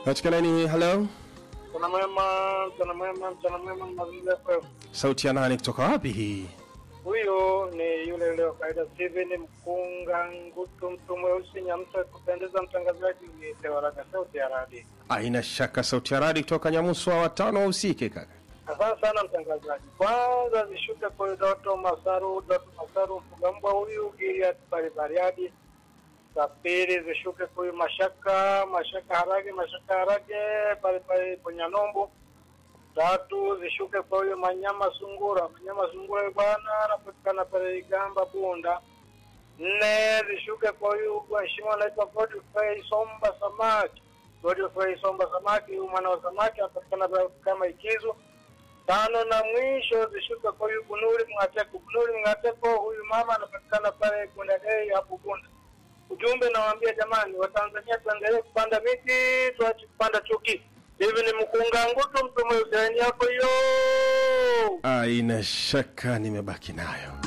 katika laini hello Mchana mwema, mchana mwema, mchana mwema, mazingira FM. sauti ya nani kutoka wapi hii Huyo ni yule yule wa kawaida Steven Mkunga Ngutu, mtu mweusi Nyamsa, kupendeza mtangazaji ni Tewaraga, sauti ya radi. aina shaka sauti ya radi kutoka nyamuswa watano wahusike kaka Asante sana mtangazaji. Kwanza zishuke kwa Doto Masaru, Doto Masaru Mfugambwa huyu Giliat Baribariadi. Za pili zishuke kwa huyu Mashaka, Mashaka Harage, Mashaka Harage pale pale Ponyanombo. Tatu zishuke kwa huyu Manyama Sungura, Manyama Sungura bwana anapatikana pale Igamba Bunda. Nne zishuke kwa huyu mheshimiwa anaitwa Godfrey Somba Samaki. Godfrey Somba Samaki, huyu mwana wa samaki anapatikana pale kama Ikizu tano na mwisho zishuka kwa huyu Bunuri Mngateko. Bunuri Mngateko, huyu mama anapatikana pale Bunda Day hapo Bunda. Ujumbe nawaambia jamani, Watanzania tuendelee kupanda miti, tuache kupanda chuki. Hivi ni mkunga ngutu mtu mweusi yako hiyo. aina shaka nimebaki nayo